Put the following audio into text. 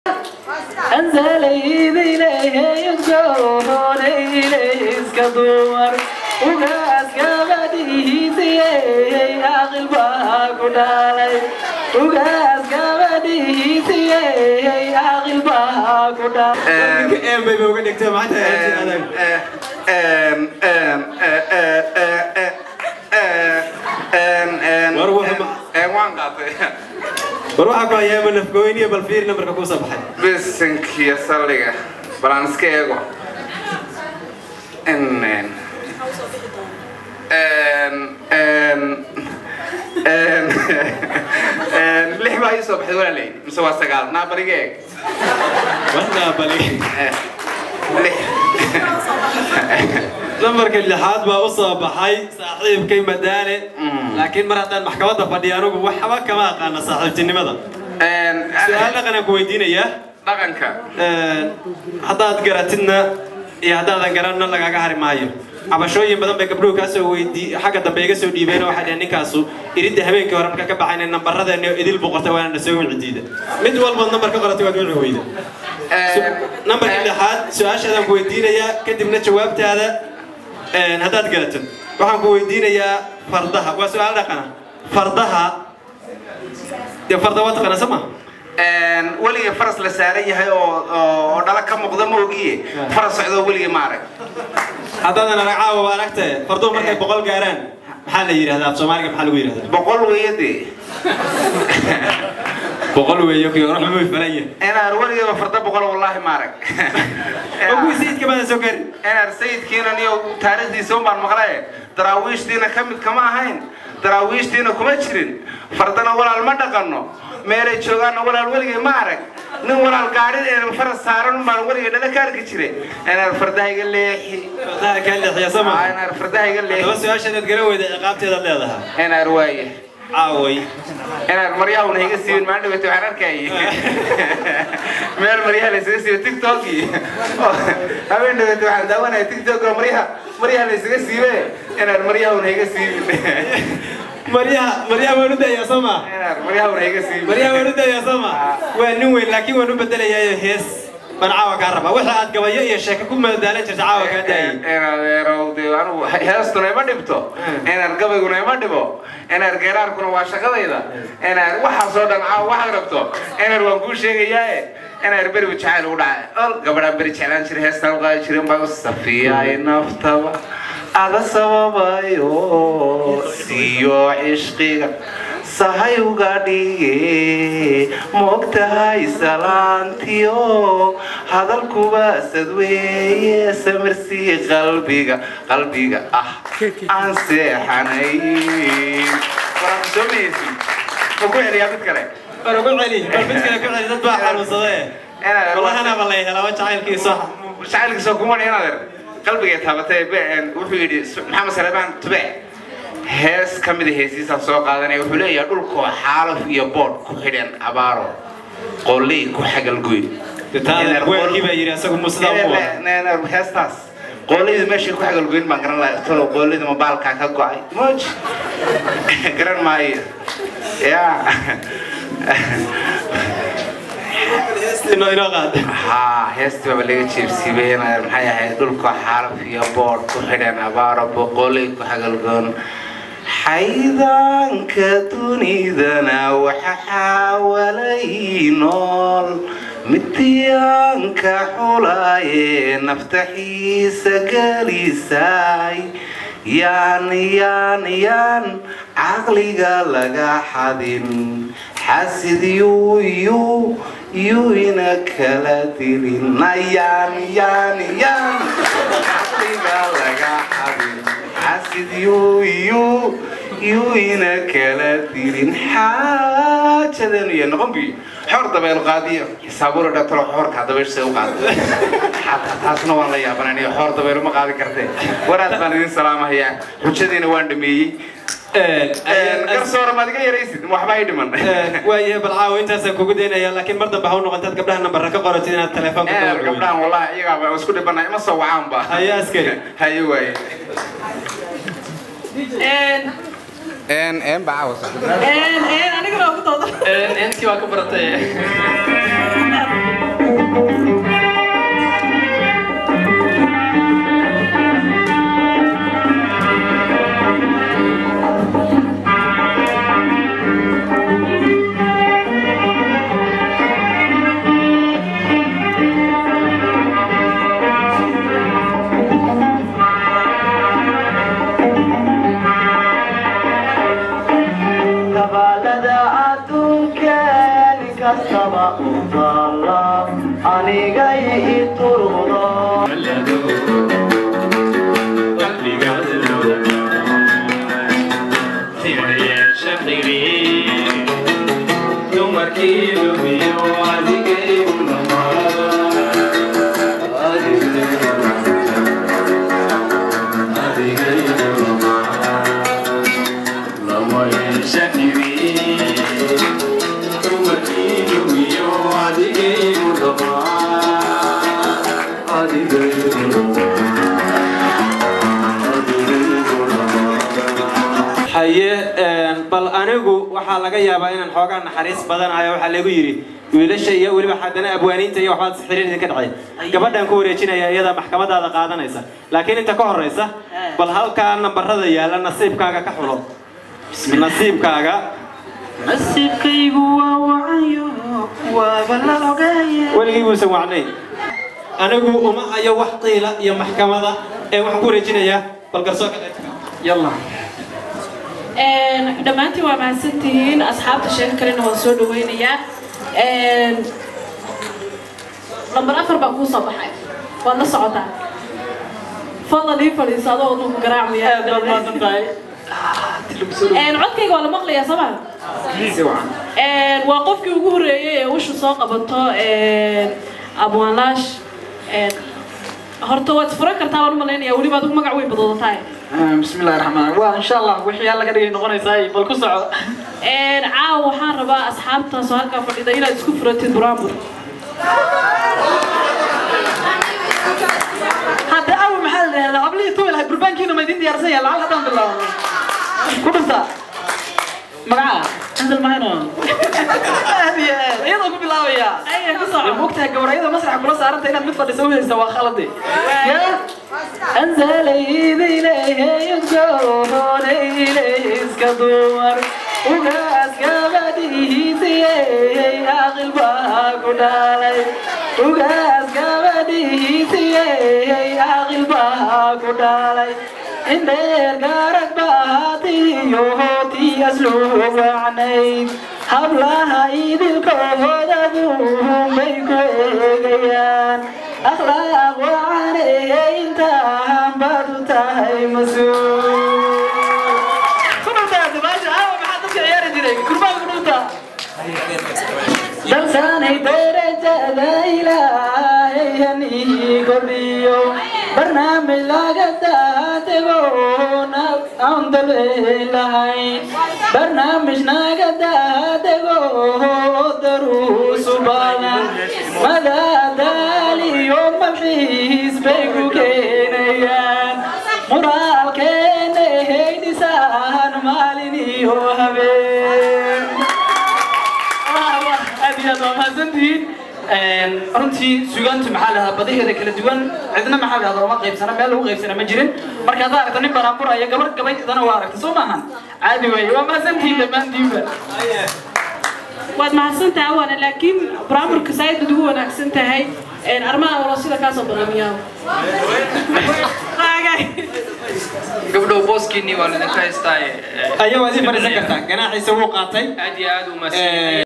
أنزل إليه يسجون إليه إسكدور وقاس قبديه سيه أغل باكو دالي وقاس قبديه سيه أغل باكو دالي een bay uga dhigtay maanta adag War wuxuu ma- waan qaatay war waxaa ku hayaa ma nafgooyniyo bal fiir nambarka kuu soo baxay bisinkiyo saldhiga bal aan iska eego N- n- n- n- n- lix baa ii soo baxday walaalay mise waa sagaal naa bariga eeg warnaa bali Eh, lix nambarka lixaad baa u soo baxay saaxiibkay madaale laakiin mar haddaan maxkamadda fadhiya anugu waxba kama aqaana saaxiibtinimada N- su-aal dhaqanaan ku weydiinayaa dhaqanka haddaad garatidna iyo haddaadan garanna lagaga hari maayo cabashooyin badan bay gabdhuhu kaa soo weydii xagga dambe iga soo dhiibeen oo waxay dhaheen ninkaasu iridda habeenkii hore marka ka baxayna nambaradeenni oo idil buu qortay waana na soo wici diida mid walbood nambar ka qoratay waad wici weyda nambarka lixaad su-aashaadaan ku weydiinayaa kadibna jawaabtaada haddaad garatid waxaan ku weydiinayaa fardaha waa su-aal dhaqana fardaha dee farda waa taqaana sama weliga faras la saaran yahay oo oo dhala ka muuqda ma ogiye faras socdo weliga ma arag haddaadan arag caawa waa aragtee farduhu markay boqol gaaraan maxaa la yidhahdaa af soomaaliga maxaa lagu yidhahdaa boqol weeye dee boqol weeyo kii hore xumay falan yahay inaar weligaba farda boqol wallaahi ma arag oo kuwii sayidka baadan soo gaari inaar sayidkiina niyo taariikhdiisa un baan maqlaye daraawiishtiina ka mid kama ahayn daraawiishtiina kuma jirin fardana walaal ma dhaqanno meelay joogaanna walaal weligay ma arag nin walaal gaadhin ee faras saaran un baan weligay dhala ka arki jiray inaar fardaha iga leexi fardaha kaa leexiya sama Aa, inaar fardaha iga haddaba leexi su-aashaadaad garan weyda ciqaabteedaad leedahay inaar waaye caaway inaad maryahuna iga siibin maalin dhaweyta waxaan arkayay meel maryaha laysaga siibo tiktoki habeen dhaweyta waxaan daawanaya tiktok oo maryaha maryaha laysaga siibe inaad maryahuna iga siibin maryaha maryaha waan u dayaa sama inaad maryahuna iga siibin maryaha waan u dayaa sama waa nin weyn laakiin waan u bedelayaayo hees baan caawa kaa rabaa wixii aad gabayo iyo sheeko ku madaalan jirta caawa kaa daayay inaad eerow dee anigu heestuna ima dhibto inaad gabayguna ima dhibo inaad geeraarkuna waa shaqadayda inaad waxaasoo dhan caawa waxaad rabto inaad waan kuu sheegayaaye inaad berigu jacayl ugu dhacay ol gabadhaan beri jeclaan jiray heestaan u qaadi jirin baa safiyaay naftaba ada sababayo siiyo cishqiga sahay uga dhige moogtahay salaantiyo hadalkuba sadweeye samirsii qalbiga qalbiga ah aan seexanayn waraan soo mayeysin ma ku celiyaa mid kale war ugu celi bal mid kale ku celi dad baa xanuunsadee wallahana ba lay helaa jacaylkiisa jacaylkiisa kuma dhin adeer qalbigay taabatay be- wuxuu yidhi maxamed saleebaan tube hees ka mida heesiisaan soo qaadanaya wuxuu leeyahay dhulkoo xaalaf iyo boodh ku xidhan abaaro qolley ku xagalgoyn weelkii baa yidhi asagu musidaa u wada heestaas qooleydu meeshay ku xagalgoyn baan garan lahaa tolo qooleydu ma baalkaa ka go'ay moj garan maayo ya inoo inoo qaad haa heestii baaba laga jeebsiibay inaad maxay ahayd dhulka xaalaf iyo boodh ku xidhan abaaro boqoley ku xagalgoon xaydaanka dunidana waxa xaawalay nool midyaanka xulaaye naftaxiisa gelisaay yaan yaan yaan caqliga laga xadin xasid yuu yuu yuu ina kala dilin yaan yaan yaan caqliga laga xadin xasid yuu yuu yuu ina kala dilin xaajadeenu iyo noqon bi xoor dabeel qaadiyo xisaabuura dhatalo xoorkaa dabeysha u qaada xataa taasna waan la yaabananiyo xoor dabeel uma qaadi kartee waraad baan idin salaamahayaa xujadiina waan dhameeyey garsoora maad iga yaraysid waxba ay dhiman waayahay bal caawa intaasaan kugu daynaya laakiin mar dambe ha u noqontaad gabdhaha nambarra ka qoratid inaad telefoonka ka wargowdo gabdhahan wallahi iyagaaba isku dhibana ima soo wacaanba haye askari haye waaye en en baa caawa anigana waa ku dooda Enkii waa ka baratay. anigay iturudo haye bal anigu waxaa laga yaabaa inaan xoogaa naxariis badanayo waxaa lagu yidhi wiilasha iyo weliba haddana abwaaniinta iyo waxbaad xiriir idinka dhacay gabadhan ku wareejinaya iyada maxkamadaada qaadanaysa laakiin inta ka horeysa bal halkaa nambarada yaala nasiibkaaga ka xulo nasiibkaaga nasiibkaygu waa wacayo waaba la ogaye weligii buusan wacnayn anigu uma hayo wax qiila iyo maxkamada ee waxaan ku wareejinayaa bal garsoorka yalla dhammaantiin waa mahadsantihiin asxaabta sheeko kalena waan soo dhaweynayaa lambar afar baa kuu soo baxay waad la socotaa fadlan ii fadhiiso adoo wadnuhu garaacmaya aad baad maadan tahay codkayga waa la maqlayaa soo maa waa qofkii ugu horreeyey ee usha soo qabato abwaanlaash horta waad isfuran kartaa waan u malaynayaa weliba adigu magac weyn badoodataa بسم الله الرحمن الرحيم وان شاء الله وحي الله قد نقونيسا بل ku soco caawa waxaan rabaa asxaabtaas oo halkaa fadhida inaad isku furatid buraanbur hadda aw maxaa la dhahdaa ablii tuwil hay burbaankiina ma idin diyaarsan yahay lacag haddaan bilaabo ku dhunta magaca anzal mahayno aad iyo aad iyadoo ku bilaabaya Ayaa ku soco. mogtahay gabarayada masraxa kula saaranta inaad mid fadhisa u haysta waa khalade أنزل إليه يسجون إليه إسكدور وقاس قبده سيه أغل باكو دالي وقاس قبده سيه أغل باكو دالي إن دير قارك باتي يوتي أسلوب عنيد hablaha idilkooda duun bay ku eegayaan akhlaaq waane intaan baad u tahay mas-uul ku dhuntaasi maasha aawa maxaa dadka ciyaari jiray kurbaan ku dhunta dalsanay darajada ilaahay hanii kordhiyo barnaamij laga daadego aan dalbay lahayn barnaamij naga daadego daruusu badan madadaaliyo malxiis bay ku keenayaan muraalkeena heydisaan maalin iyo habeen aad iyo aad waa mahadsantihiin runtii sugaantu maxaa lahaa badaheeda kala duwan cidna maxaa lahada uma qaybsana meel lagu qaybsana ma jirin marka haddaa aragta nin baraanburaya gabar gabaydana waa aragta soo maahan caadi weeye waa mahadsantihiin dhammaantiinba waad mahadsan tahay awaana laakiin buraanburka saaid baad ugu wanaagsan tahay arrimaha walo sida kaasoo baraamiyaa gabdhow booskiinii waa idinka haystaa ayaa waad ii fadhiisan kartaa ganaaxiisa wuu qaatay aad iyo aad u mahadsan